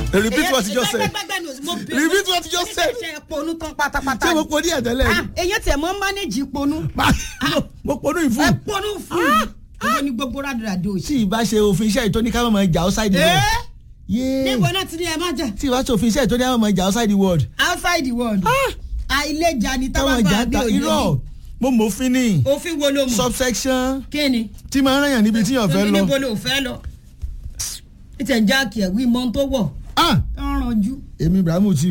repeat what you just said repeat what you just said ṣe ponú tán pátápátá ṣé mo poni ẹ̀ tẹ́lẹ̀ Ah, èyàn tiẹ̀ mọ́ mánéjì ponú mo ponu ẹ ìfún ponú fún un ìwọ ni gbogbo rádìrádì òsì. tí ìbá ṣe òfin iṣẹ́ ìtóní ká mọ̀ ìjà outside the world yéé níbo náà ti ní ẹ má jà tí ìbá ṣe òfin iṣẹ́ ìtóní ká mọ̀ ìjà outside the world outside the world àìlèjà ni káwọn táwọn ìjà bá bí ta òye irọ́ mo mọ̀ òfin ni òfin wo ló mọ̀ subsection kí ni tí máa ń ràn yàn níbi tí yàn fẹ́ tóbi lọ níbo ló fẹ́ lọ ìtẹ̀ ń jáàkì ẹ̀ wí mọ́ tó wọ̀ ah tó ń ranjú. èmi ibrahimu tí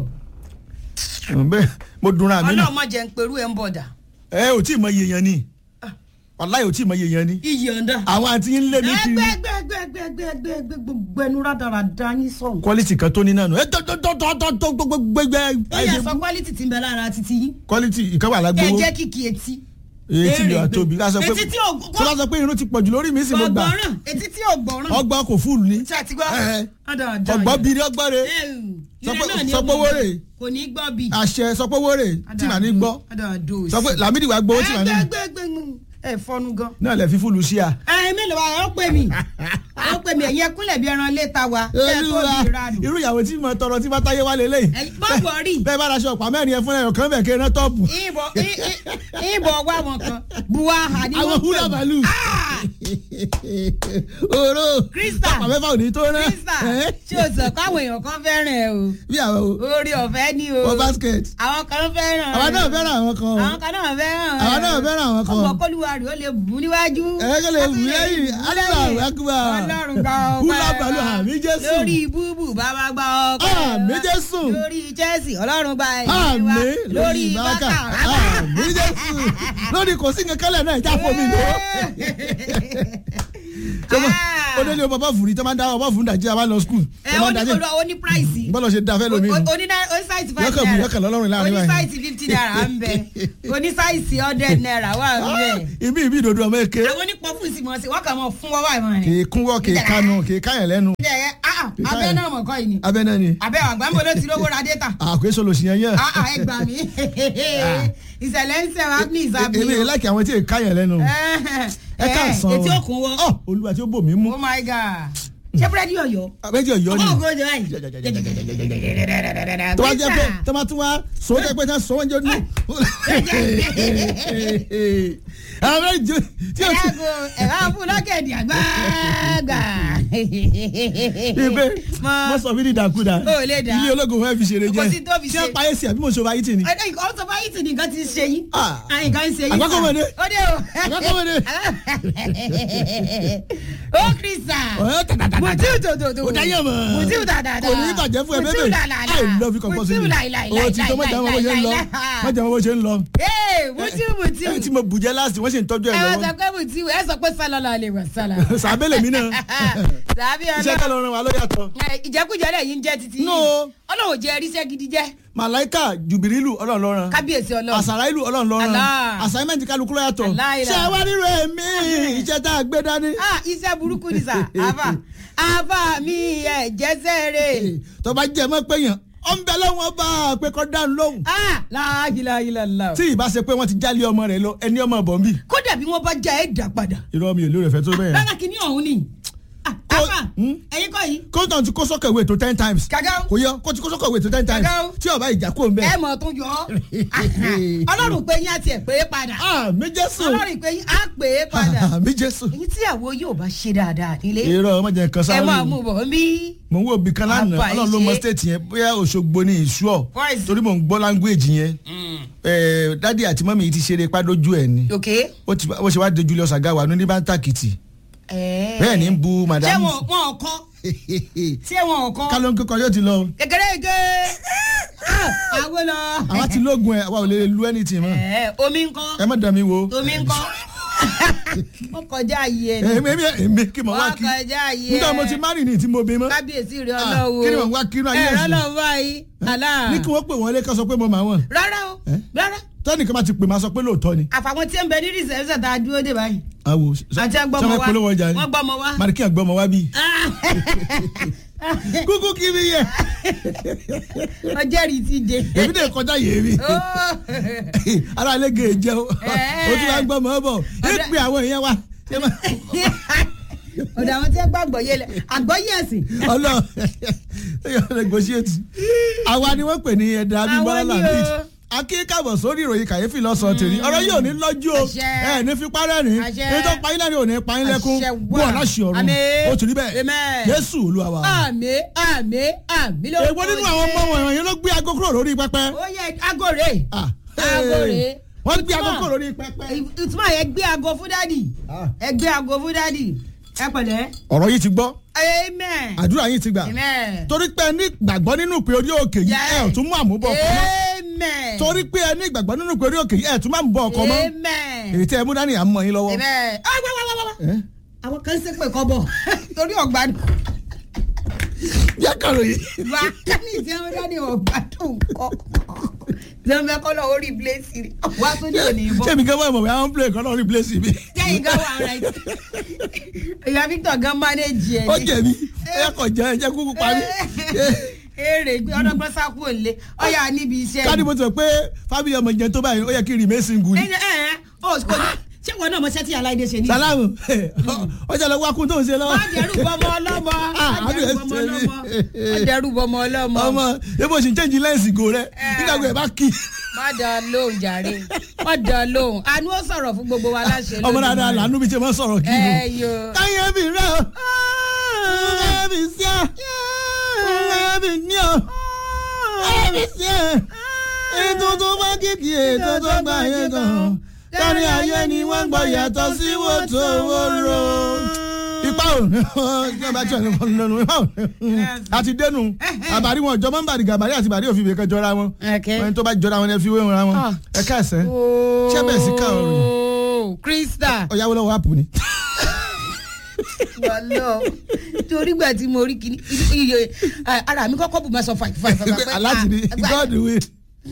bẹ́ẹ̀ mo dunra mi nù ọlọ́mọ jẹ́ ń perú ẹ̀ ń bọ̀dà ẹ ò tí ì mọ iye yẹn ni wàláyé ò tí ì mọ iye yẹn ni iyì ọ̀dà. àwọn àti ń lé mi kiri ẹgbẹ́ ẹgbẹ́ ẹgbẹ́ ẹgbẹ́ ẹgbẹ́ ẹgbẹ́ ẹgbẹ́ gbogbo ẹnu rádaràda yín sọ̀hún. quality kan tó ní náà nù ẹ tó tó tó tó tó tó gbogbo gbẹgbẹ ó yẹ sọ quality ti ń bẹ lára títí yín. quality ìkan wà ẹ lágbówó jẹ́ kìkì etí. etí mi Èrè wà tóbi ká sọ pé etí tí ò tó bá sọ pé irun ti pọ̀jù lórí mi sì mo gbà gbọ̀ngbọ̀ràn etí tí ò gbọ̀ràn. ọgbọ́n kò fúlù ni tí a ti gbọ́. Ẹ. Rádaràda ọgbọ́n yìí. bíi ọgbọ́n re Ẹ, Sọ ire pé- náà ni sọ ó pé mọ̀ owó bẹ́ẹ̀. rè. kò ní gbọ́ bí. àṣẹ sọ pé owó rè tí màá ní gbọ́ Rádaràda òsì. sọ pé làmídì wàá gbowó tí màá ní ẹgbẹ́gbẹ́gbẹ́ ẹ fọnu gan. náà lẹ fi fúlù sí à. ẹ mélòó wa ọ pè mí ọ pè mí ẹ̀yin ẹkúnlẹ̀ bí ẹran léta wa ẹ tó Olúwa, di ìranù. irú ìyàwó tí mo tọrọ tí bá táyé wálé lẹ́yìn Ẹ̀yin má wọrí. bẹ́ẹ̀ bá raṣọ ọ̀pá mẹ́rin ẹ fún ẹ̀yọ̀ kan bẹ̀ kéré tọ́ọ̀pù ìbọ̀ ì- ì- ìbọ̀ wá wọn kan buwaha ni àwọn wọ́n húlà pè bàálù Ah! oró Krista. ọ̀pá mẹ́fà ò ní tó rẹ́ Krista ṣé o sọ káwọn èèyàn kan fẹ́ràn ẹ o bí àwọn o orí ọ̀fẹ́ ni o wọ basket àwọn kan fẹ́ràn àwa náà fẹ́ràn àwọn kan o àwọn kan náà fẹ́ràn àwa náà fẹ́ràn àwọn kan ọmọ kọluwa rẹ̀ ó lè bù níwájú ẹ̀ẹ́dẹ́gbẹ́ lè wù lẹ́yìn Allahu Akbar ọlọ́run gba ọpẹ́ húlà bàálù àmì Jésù lórí búbù bàbá gba ọpẹ́ àmì Jésù lórí Chelsea ọlọ́run gba ẹ̀yìn àmì wa lórí ìbáka àmì Jésù lórí kò sí nǹkan kálẹ̀ náà ìjà fún mi lò ó délé o bàbá fùrí tó máa ń dá ọba fùrí dàjí àbá lọ skul ẹ tó ó máa ń ní dájẹ́ kó ó ní price bọ́lá ṣe da fẹ́ lómi nù. oní sáìsì five Yọkàn bù, naira yọkàn lọ́lọ́run láàrin oní báyìí. sáìsì fifty naira ń bẹ oní sáìsì hundred naira wà ń bẹ ibi ibi ìdodo ọmọ èké àwọn onípọ̀fù sì mọ̀ sí wọ́n kàn mọ̀ fún wọ́n wà ìmọ̀ kì rẹ̀. í kúnwọ́ kì í kánú kì í káyàn lẹ́nu ẹ ẹ ah ah, abẹ́ náà mọ̀ kọ́ yìí ni abẹ́ náà ni abẹ́ àgbàmọ̀ ló ti rówó ra data àkóso lòsì yẹn yẹn ah ah ẹ gbà mí ìṣẹ̀lẹ̀ ń ṣẹ̀ wá ní ìsàbí èmi yẹn láìkí àwọn tí ì káyàn lẹ́nu ẹ ká sàn etí òkun wọ ọ olúwa tí ó bò mí mú oh my god ṣé búrẹ́dì ọ̀yọ́ abẹ́jọ́ yọ ni ọmọ ògùn ọjọ́ báyìí. tó bá jẹ́ pé tó bá tún wá sọ jẹ́ pé tá sọ wọ́n jẹ́ nù. àwọn méjì tí o ti ẹ̀rọ ẹ̀rọ fún lọ́kẹ̀dì àgbààgbà. ibẹ̀ mo sọ mí ní ìdàkudà O lè dà. ilé ológun fẹ́ fi ṣeré jẹ́ Kò sí tó fi tí wọ́n ṣe. payé sí àbí mo ṣe ọba yìí tì ní. ọ̀sọ̀ báyìí tì nìkan ti ṣe yín. Ah. nǹkan ń ṣe yín. Àgbákòmọdé. ó dé o. Àgbákòmọdé. ó kìrìsà. Ọ̀ẹ́ tàtàtàtà. mutiu tòtòtò. Kò dáyé mọ̀. mutiu dàdàdà. kò ní bàjẹ́ fún ẹ mutiu bébè làlàlà. I love you compulsory mutiu làìlàìlà. o ti tó mọ̀jà mọ̀ bó ṣe ń lọ mọ̀jà mọ̀ bó ṣe ń lọ. ee mutiu mutiu. ẹni tí mo bùjẹ́ láti wọ́n sì ń tọ́jú ẹ̀ ẹ wá sọ lọ́wọ́ pé mutiu ẹ sọ pé sálọ́lá lè wà sálà. sàbẹ̀lẹ̀ mi náà sàbí iṣẹ́ ọlọ́run. kẹ́ lọ ràn wá ló yàtọ̀. ìjẹkújẹ lẹ yìí ń jẹ títí. No. ọlọ́run jẹ ẹríṣẹ́ gidi jẹ́. màláìkà jùbìrìlù ọlọ́run lọ́ràn kábíyèsí ọlọ́run. àṣàrà ìlú ọlọ́run lọ́ràn Allah. assignment kálukú ló yàtọ̀ Allah ilà. ṣé wá rírọ èmi iṣẹ́ tá a gbé dání. ah iṣẹ́ burúkú ni sà àbá àbá mi ẹ̀ jẹ́sẹ̀ rè. tó bá jẹ́ mọ́ pé yàn ó ń bẹ lọ́wọ́ bá a pé kọ́ dáhùn lóhùn. ah láàyìláyìlá. tí ìbá ṣe pé wọ́n ti jálé ọmọ rẹ̀ lọ ẹni ọmọ bọ̀ ń bì. kódà bí wọ́n bá já ẹ̀ dà padà. irọ́ mi ò lérò ìfẹ́ tó bẹ́ẹ̀. rárá kìíní ọ̀hún ni. ah àbá Hmm? ẹ̀yin kọ́ yìí. kóńtàn ti kó sọ́kẹ̀ wé tó ten times. Gàgá. kò yọ kó ti kó sọ́kẹ̀ wé tó ten times. Gàgá. tí ọba ìjà kó ń bẹ. ẹ mọ̀ tún yọ ọ́. ọlọ́run pé yín àti ẹ̀ pé padà. ah mi jésù. ọlọ́run pé yín á pé padà. ah mi jésù. èyí tí àwo yóò bá ṣe dáadáa nílé. irọ́ ọmọ jẹ́ nǹkan ẹ sáré. máa mú bọ̀ mí. mo ń wo ibì kan lánàá Àbá ọlọ́run ló mọ ìṣe. state yẹn bóyá òṣogbo ní ìṣúọ̀ Voice. torí mò ń gbọ́ language yẹn Eh, dádì àti mọ́mí yìí ti ṣeré pádójú ẹ̀ ni ok. ó ti ó ṣe wá de Julius Agawa ní bá ń tàkìtì bẹ́ẹ̀ ni ń bu ṣé madam wọn wọn kọ́ ṣé wọn kọ́. kálọ̀ ń kíkọ yóò ti lọ kékeré ike àwọn lọ. àwa ti lóògùn ẹ̀ àwa ò lè lu anything mọ́ ẹ omi ńkọ́ ẹ má dàn mí wo omi ńkọ́ wọ́n kọjá ayé ẹ̀ ní. èmi èmi èmi kí mo wá wọ́n kí kọjá ayé ẹ̀. nígbà mo ti má rìn ní tí mo bí mọ́ kábíyèsí rẹ Ah, ọlọ́wọ́. kí ni wọ́n wá kí inú ayé ẹ̀rọ ẹ̀sìn? lọ́wọ́ báyìí. àlá. ní kí wọ́n pè wọ́n lé ká sọ pé mo mà wọ́n rárá o Eh? rárá. tẹ́nìkan bá ti pè máa sọ pé lóòótọ́ ni. àfàwọn tí ń bẹ ní rìsẹ̀rìsẹ̀ tá a dúró dé báyìí. àwò àti ẹgbọ́mọ wa polówó ọjà ni wọ́n gbọ́mọ wa. marikin àgbọ̀mọ wa bí. kúkú kí mi yẹ ọjọ́ rí ti dé. èmi dè kọjá yèémí ara ilé gèè jẹ o o tún wá gbọmọ bọ ẹ pé àwọn èèyàn wa ẹ má- ọ̀dọ̀ àwọn tí ẹ gbàgbọ́ yé lẹ àgbọ́yé ẹ̀sìn. ọlọ ẹyọ negotiate àwa ni wọ́n pè ní ẹ̀dá abímbọ́lá Àwọn ni lambid o. akíkàbọ̀ sórí ìròyìn kàyéfì lọ́sàn-án tèmi ọ̀rọ̀ yìí ò ní lọ́jú o Àṣẹ. ẹ ní fipá rẹ́rìn Àṣẹ. ní tó payín lẹ́rìn ò ní payín lẹ́kún Àṣẹ wà. bó ọ̀la ṣe ọ̀run Àmín. ó ti rí bẹ́ẹ̀ Amen. Jésù Olúwa wa. àmì àmì àmì ló èwo nínú àwọn ọmọ wọ̀nyí ló gbé aago kúrò lórí pẹpẹ. ó yẹ agore Ah, aago hey. rèé. wọ́n gbé aago Ìtumọ̀- kúrò lórí pẹpẹ. ìtumọ̀ yẹn gbé aago fún dádì Ah. ẹ gbé aago fún dádì ẹ pẹ̀lẹ́ ọ̀rọ̀ yìí ti gbọ́ amen àdúrà yìí ti gbà amen torí pé ẹ ní gbàgbọ́ nínú pé orí òkè yìí ẹ ò tún mú àmúbọ̀ ọkọ mọ́ amen torí pé ẹ ní gbàgbọ́ nínú pé orí òkè yìí ẹ ò tún má mú bọ̀ ọkọ mọ́ amen èyí tẹ́ ẹ mú dání à ń mọ yín lọ́wọ́. amen ah wá wá wá wá wá Eh? àwọn kan ṣe pé kọ́ bọ̀ torí ọ̀gbádùn yá kàrò yìí. wá ní ìdí àwọn dádì ọ̀gbádùn kọ́ tí wọ́n fẹ́ kọ́ lọ orí bíléèsì rẹ̀ wá tó ní òní ìbọn. ṣé mi gan mọ̀ ìmọ̀ bí àwọn play kan náà ní place mi. jẹ́yìn gan wà right ìyá Victor gan manage ẹ̀ ó jẹ̀bi ẹ kọ̀ jẹ́ ẹ jẹ́ kúkú parí. èrè gbé ọdọgbọ́n sákú òǹlé ọyà níbi iṣẹ́ káàdì mo ti sọ pé fábíyì ọmọ jẹun tó báyìí ó yẹ kí remain single ni. ẹ ẹ ẹ ó kò ní ṣé wọn náà mọ sẹ́tì aláìdé ṣe ní. salamu ọjà lọ wá kún tó ń ṣe lọ́wọ́. má dẹrù bọmọ ọlọmọ Ah, má dẹrù àbí bọmọ ẹ ṣe ọlọmọ mí. má dẹrù bọmọ ọlọmọ ọmọ ebo sì ń change lẹ́ǹsì go rẹ Eh. nígbà gbé ẹ bá kí. má dán lóhùn jàre má dán lóhùn àánú ó sọ̀rọ̀ fún gbogbo wa láṣẹ ọmọ dáadáa làánú bí ṣe máa ń sọ̀rọ̀ kí ẹ o. yo. káyọ̀ bí rẹ o káyọ̀ bí sí ọ káyọ̀ bí ní ọ káyọ̀ bí sí ọ ètò tó bá kìkì ètò tó gbà yẹ gan kárí ayé ni wọ́n gbọ́ yàtọ̀ sí wòtò wóró. ipa ò ní ọba tí wọn ní lọnà ipa ò ní àti dénú àbárí wọn jọmọ ń bàdí gàbárí àti bàdí òfin ìbèkẹ jọra wọn Okay. wọn tó bá jọra wọn ẹ fi wé wọn ra wọn Ah. ẹ káàsẹ ṣé bẹ́ẹ̀ sí káà rìn ooo krista ọ̀yáwó lọ́wọ́ àpò ni. wọlọ torí gbà tí mo rí kí iye ara mi kọ́kọ́ bù máa sọ five five five. aláti ni god will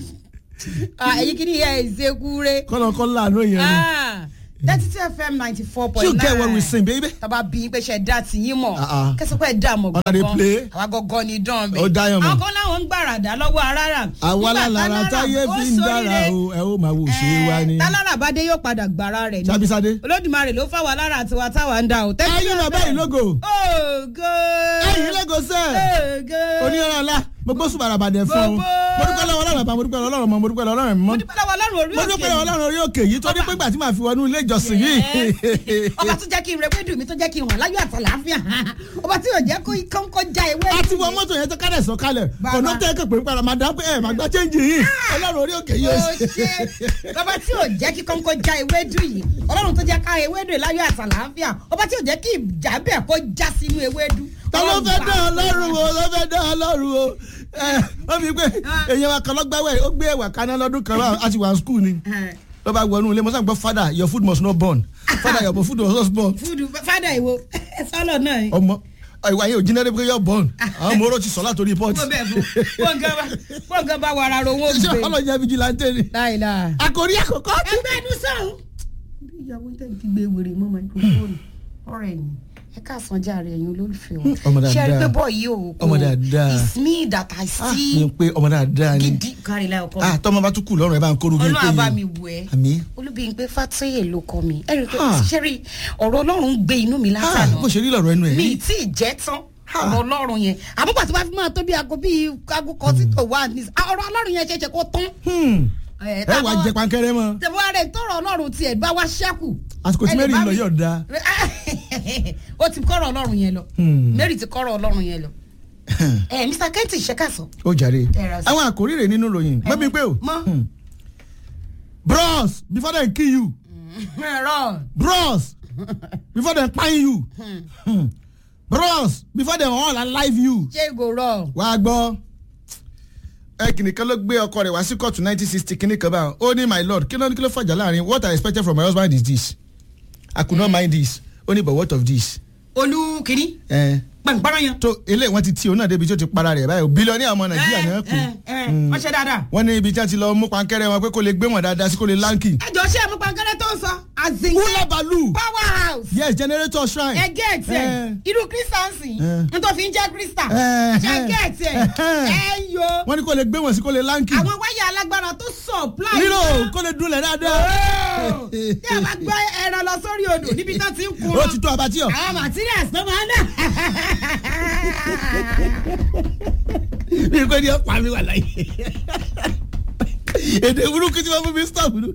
èyí kí ni ìyá ẹ̀ ṣe kúre. kọ́lọ́kọ́ láàánú yẹn ni. thirty two fm ninety four point you nine. get what we sing baby. tọ́ba bí pé ṣe dá ti yín mọ̀ Ah, ah. kẹsàn-án pé dá mọ̀ Ọ̀nà dey play. àwa gọ́gọ́ ni dán bẹ́ẹ̀. Ó dá yàn mọ̀. àwọn kan láwọn ń gbàràdà lọ́wọ́ arára. àwa Nígbà lára tálára táyé ó fi ń dára ṣoríire. o ẹ ó máa wò ṣe é wá ni. tálára bá dé yóò padà gbàrà rẹ̀ ni. sábísádé. olódùmarè ló fáwọn alára tiwa táwa ń dá o. ẹyin bàbá yìí lógo ògo. ẹyin lógo sẹ́ẹ̀. ògo. onírànlá ńlá mo gbó sùn bàràbàdẹ fún ọ Gbogbo. mo dúpẹ́ lọ́wọ́ ọlọ́run àbá mo dúpẹ́ lọ́wọ́ ọlọ́run mọ́ mo dúpẹ́ lọ́wọ́ ọlọ́run mo mọ́ dúpẹ́ lọ́wọ́ ọlọ́run orí mo òkè dúpẹ́ lọ́wọ́ ọlọ́run orí òkè yìí torí pé gbà tí màá fi wọnú ilé ìjọsìn yìí. ọba tó jẹ́ kí n rẹpẹ́ dùn mí tó jẹ́ kí n wà láyọ̀ àtàlàáfíà ọba tí yóò jẹ́ kó kọ́ńkọ́ já ewé. a ti wọ mọ́tò yẹn tó kálẹ̀ sọ kálẹ̀ Bàbá. ọ̀nà tẹ́ kẹ́ pé padà máa dá pé ẹ̀ máa gbá chẹ́ǹjì yìí ọlọ́run orí òkè yìí ó ó ṣe. ṣe ọba tí yóò jẹ́ kí kọ́ńkọ́ já ewé dùn yìí ọlọ́run tó jẹ́ ká ewé dùn láyọ̀ àtàlàáfíà ọba tí yóò jẹ́ kí ìjà bẹ́ẹ̀ kó já sínú ewé dùn. ta ló fẹ́ dá ọlọ́run o ló fẹ́ dá ọlọ́run o ẹ wọ́n fi pé Ah. èèyàn wa kan lọ́gbàwẹ̀ ó gbé ẹ̀wà kaná lọ́dún kan wá a ti wà skul ni ló bá wọnú ilé mọ́sán gbọ́ father your food must not burn father your food must not burn fúdù fádà ìwo sọlọ náà ni. ọmọ ìwà yẹn ò jiná dé pé yọ burn àwọn ọmọ oró ti sọ látòrí pọ́ọ̀tì wọ́n bẹ̀ fún pọ́ǹgàn bá wàrà ro owó ṣé gbé. ọlọ́jà vigilante ni láìláà. àkòrí àkọ́kọ́ ẹgbẹ́ ẹnu sọ̀hún. bí ìyàwó tẹ̀ ti gbé wèrè mọ́ máikrófóònù ọ̀rẹ́ yìí ẹ káàsán jàre ẹ̀yin olólùfẹ́ wọn. Ọmọ dáadáa. ṣe é rí pé bọ́ yìí o. Ọmọ dáadáa. it's me that I Ah, mi see. ń pé ọmọ dáadáa ni gidi kárí láì ọkọ mi. ah tọmọ bá tún kù lọ́rùn ẹ bá ń kóru bí n pé ọlọ́run àbá mi yìí wù ẹ́. àmì olúbíyìn pé fàtẹ́yẹ ló kọ mi. ẹ rí i pé Ah. ṣe rí ọ̀rọ̀ ọlọ́run gbé inú mi ah látàná. bó ṣe rí lọ́rọ̀ ẹnu ẹ̀ mi rí ì tí ì jẹ́ tán Ah. ọ̀rọ̀ ọlọ́run yẹn àbúkọ̀ tí wàá fi máa tó bí aago bíi aago kan sí tó wà ní ọ̀rọ̀ ọlọ́run yẹn ṣẹ̀ṣẹ̀ kó tán. Hmm. ẹ ẹ wàá jẹ pankẹrẹ mọ́ tẹ̀wọ́ rẹ̀ tọrọ ọlọ́run tiẹ̀ bá wá ṣẹ́kù. àsìkò tí Ẹ lè mary bá lọ mi- yóò da ó ti kọ́rọ̀ ọlọ́run yẹn lọ Hmm. mary ti kọ́rọ̀ ọlọ́run yẹn lọ ẹ mr kenti ṣẹ́kàsọ. ó jàre Ẹ ra sí. àwọn àkòrí rẹ̀ nínú ròyìn mọ́ mi pé o mọ Hmm. bros before dem kill you ẹ̀rọ bros before dem kpai you Hmm. bros before dem all alive you ṣé ìgò rọ. wàá gbọ́ ẹ kìnìún kan ló gbé ọkọ rẹ̀ wá sí kóòtù nineteen sixty kìnìún kan báyìí ó ní my lord kí ló ní kí ló fàjà láàrin what i expected from my husband is this i could not mind this ó ní but what of this olú kìíní ẹ pẹ̀npẹ́rẹ́ yẹn. tó eléyìí wọ́n ti tí òun náà débi tí ó ti para rẹ̀ báyìí bílíọ̀nù ọmọ nàìjíríà náà kù wọ́n ṣe dáadáa. wọ́n ní ibi tí wọ́n ti lọ mú pankẹ́rẹ́ wọn pé kó lè gbé wọn dáadáa sí kó lè láǹkì. ẹ jọ ṣé ẹ mú pankẹ́rẹ́ tó ń sọ azin wúlẹ̀ bàálù power house yes generator shrine. ẹ gẹ́ẹ̀tì ẹ Eh. irú kristansi Eh. nítorí fi ń jẹ́ krista Eh, ẹ eh. gẹ́ẹ̀tì ẹ Eh. ẹ yo wọ́n ní kó lè gbé wọn sí kó lè láǹkì. àwọn wáyà alágbára tó supply. rírò kó lè dúnlẹ̀ dáadáa. Oh! tí a bá gbọ́ ẹran lọ sórí odò níbi tó ti ń kun ó ti tó abatíọ̀. àwọn materials tó máa ń dà. mi kò ní ọ̀pá mi wà láyé. èdè burúkú tí wọ́n fún mi stop nù.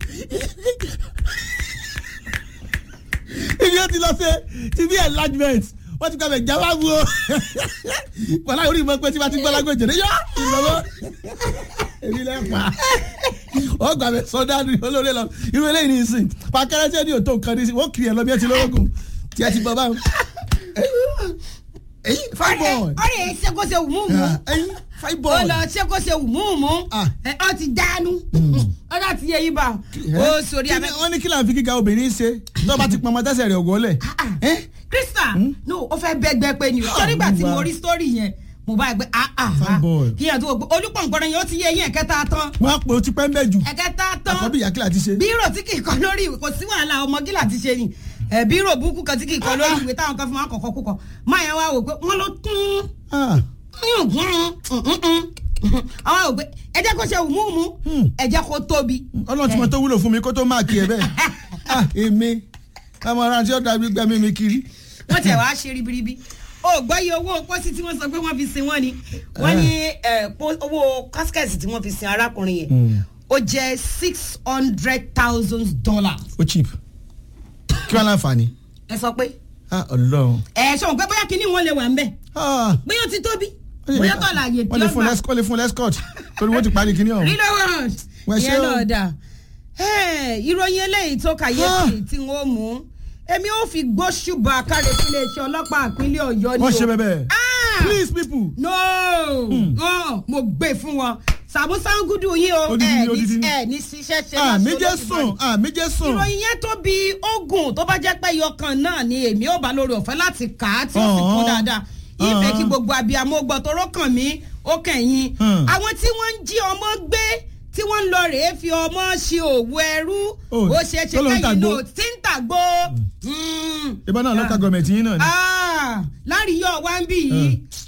ibi ó ti lọ sí tv enlargement wọ́n ti gbàgbé jáwá bu o. wàhálà orí ìmọ̀ pé tí wọ́n ti gbọ́ lágbèjì ní yọ ìlọ́wọ́. èmi lẹ́ pa. ó gbàgbé sọdánù olóore lọ irú eléyìí ní ìsìn pàkẹ́rẹ́ tí ó ní òtó nǹkan ní ìsìn wọ́n kiri ẹ̀ lọ bí ẹ ti lọ́wọ́gùn tí ẹ ti bọ̀ báwọn. èyí fine boy. ọ̀rẹ́ ẹ̀ ṣe kó ṣe wù mú mú ẹyin fine ó boy. lọ ṣe kó ṣe wù mú mú Ah. ẹ ọ ti dánú ọjà ti yẹ yín bá ó sórí Kí abẹ. ni- wọ́n ní kí là ń fi gíga obìnrin ṣe tó bá ti pọn ọmọ tẹ́sẹ̀ rẹ̀ ògólẹ̀. krista no ó fẹ́ bẹ́gbẹ́ pé ni o torí gbà tí mo rí sítórì yẹn mo bá gbé ah ah Fine boy. kí yẹn tó gbé olùpọ̀npọ̀n yẹn ó ti yẹ yín ẹ̀kẹta tán wọ́n á pè ó ti pẹ́ ń bẹ̀ jù ẹ̀kẹta tán àkọ́bí ìyá kílà ti ṣe. bírò tí kì í kọ lórí ìwé kò sí wàhálà ọmọ gíla ti ṣe ni ẹ bírò búkú kan tí kì í kọ lórí ìwé táwọn kan fi máa ń kọ̀kọ́ kúkọ máa yẹn wá wò pé wọ́n ló tún Ah, àwọn wò pé ẹ jẹ́ kó ṣe wùmúùmú ẹ jẹ́ kó tóbi. ọlọ́run tí mo tó wúlò fún mi kó tó máa kí ẹ bẹ́ẹ̀. Ah, èmi ọmọ ara tí ó dàbí gbẹmí mi kiri. wọ́n tẹ̀ wá ṣe ribiribi o gbọ́ iye owó pósí tí wọ́n sọ pé wọ́n fi sin wọ́n ni wọ́n ní ẹ, pó- owó casket tí wọ́n fi sin arákùnrin yẹn ó jẹ́ six hundred thousand dollars. ó cheap kí wọ́n láǹfààní. ẹ sọ pé Ah, ọlọ́run. ẹ ṣọ̀n pé bóyá kinní wọn lè wà ń bẹ̀ Ah, bóyá ó ti tóbi wọ́n lè- bóyá tó àlàyé tí wọ́n lè ó fún gbà. lẹ́s- wọ́n lè fún lescott torí wọ́n ti parí kíní ọ̀hún. reload Wọ́n ṣe ìyẹn o. náà dà Ẹ́, ìròyìn eléyìí tó kàyéfì tí wọ́n mú èmi ò fi gbóṣùbà káre sí iléeṣẹ́ ọlọ́pàá ìpínlẹ̀ ọ̀yọ́ ni o wọ́n ṣe bẹ́ẹ̀ Ah! please people. no oh, mo gbé fún wọn sàmú sangudu yín o Odidi ẹ ni, odidi ní ni. ẹ ní ṣiṣẹ́ ṣe àmì lọ́sọ̀ọ́ jẹ́ lọ́sọ̀ọ́ sùn lọ́sọ̀ọ́. àmì jẹ́ sùn. ìròyìn yẹn tó bí ogun tó bá jẹ́ pé yọkan náà ni èmi ò bá lórí ọ̀fẹ́ láti kà á tí ó sì kún Ọ̀hún. dáadáa ìfẹ́ Ọ̀hún. kí gbogbo abiyamọ gbọ́ toró kàn mí ó kẹ̀yìn Hmm. àwọn tí wọ́n ń jí ọmọ gbé tí wọ́n ń lọ rèé fi ọmọ ṣe òwò ẹrú Oh, ó ṣe é ṣe tó ló ń kẹ́yìn tàgbó. náà tí ń tàgbó. Mm. ìbọn náà lọ́ka gọọmẹ̀ntì yín náà ni. Ah, láàrin yóò wá ń bì yìí